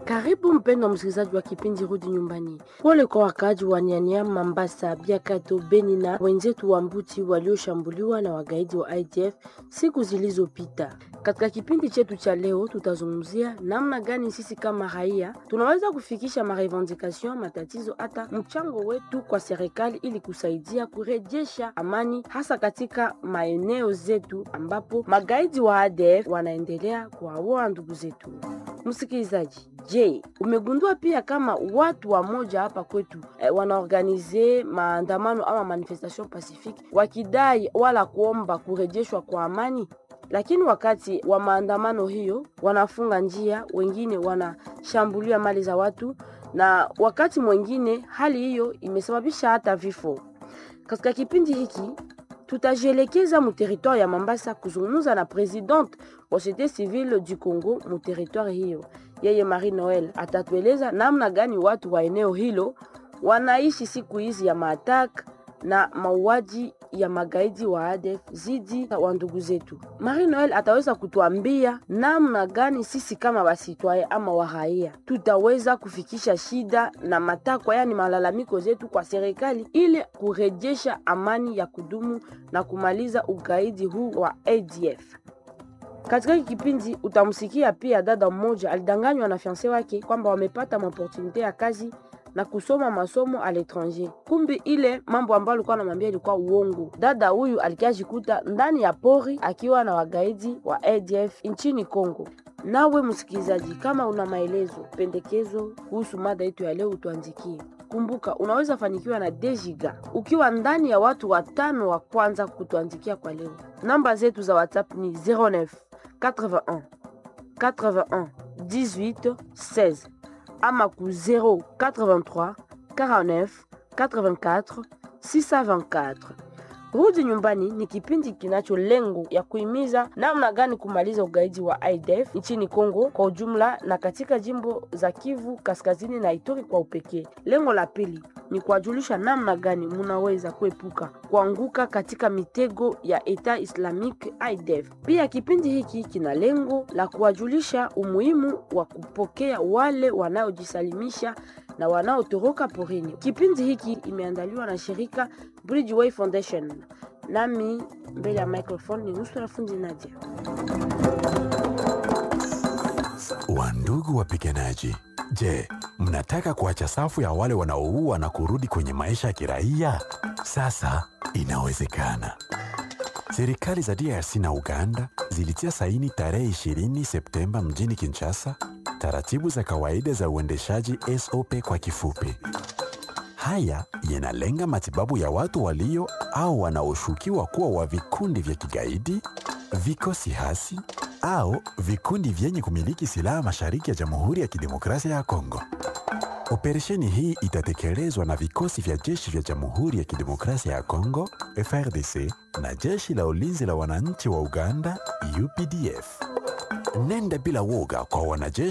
Karibu mpendwa msikilizaji wa kipindi Rudi Nyumbani. Pole kwa wakaaji wa Nyanyama, Mambasa, Biakato, Beni na wenzetu wa Mbuti walioshambuliwa na wagaidi wa IDF siku zilizopita. Katika kipindi chetu cha leo, tutazungumzia namna gani sisi kama raia tunaweza kufikisha marevendication, matatizo, hata mchango wetu kwa serikali ili kusaidia kurejesha amani, hasa katika maeneo zetu ambapo magaidi wa ADF wanaendelea kuwaua ndugu zetu. Msikilizaji, je, umegundua pia kama watu wa moja hapa kwetu eh, wanaorganize maandamano ama manifestation pacifique wakidai wala kuomba kurejeshwa kwa amani, lakini wakati wa maandamano hiyo wanafunga njia, wengine wanashambulia mali za watu, na wakati mwingine hali hiyo imesababisha hata vifo. Katika kipindi hiki tutajielekeza mu territoire ya Mambasa kuzungumza na presidente wa societe civile du Congo mu territoire hiyo. Yeye Marie Noel atatueleza namna gani watu wa eneo hilo wanaishi siku hizi ya maatak na mauaji ya magaidi wa ADF zidi wa ndugu zetu. Marie Noel ataweza kutuambia namna gani sisi kama wasitwaye ama waraia tutaweza kufikisha shida na matakwa, yani malalamiko zetu kwa serikali ili kurejesha amani ya kudumu na kumaliza ugaidi huu wa ADF. Katika hiki kipindi utamsikia pia dada mmoja alidanganywa na fiance wake kwamba wamepata maopportunite ya kazi na kusoma masomo a l'étranger. Kumbi ile mambo ambayo alikuwa anamwambia ilikuwa uongo. Dada huyu alikiajikuta ndani ya pori akiwa na wagaidi wa ADF nchini Kongo. Nawe msikilizaji, kama una maelezo, pendekezo kuhusu mada yetu ya leo, utuandikie. Kumbuka, unaweza fanikiwa na Dejiga ukiwa ndani ya watu watano wa kwanza kutuandikia kwa leo. Namba zetu za WhatsApp ni 09 81 81 18 16 ama ku 083 49 84 624. Rudi Nyumbani ni kipindi kinacho lengo ya kuhimiza namna gani kumaliza ugaidi wa IDF nchini Kongo kwa ujumla na katika jimbo za Kivu Kaskazini na Ituri kwa upekee. Lengo la pili ni kuwajulisha namna gani munaweza kuepuka kuanguka katika mitego ya Eta Islamic IDF. Pia kipindi hiki kina lengo la kuwajulisha umuhimu wa kupokea wale wanaojisalimisha na wanaotoroka porini. Kipindi hiki imeandaliwa na shirika Bridgeway Foundation. Nami mbele ya microphone ni Nusura Fundi Nadia. Wandugu wapiganaji, je, mnataka kuacha safu ya wale wanaoua na kurudi kwenye maisha ya kiraia? Sasa inawezekana. Serikali za DRC na Uganda zilitia saini tarehe 20 Septemba mjini Kinshasa taratibu za kawaida za uendeshaji SOP kwa kifupi. Haya yanalenga matibabu ya watu walio au wanaoshukiwa kuwa wa vikundi vya kigaidi, vikosi hasi au vikundi vyenye kumiliki silaha mashariki ya Jamhuri ya Kidemokrasia ya Kongo. Operesheni hii itatekelezwa na vikosi vya jeshi vya Jamhuri ya Kidemokrasia ya Kongo FRDC na jeshi la ulinzi la wananchi wa Uganda UPDF. Nenda bila woga kwa wanajeshi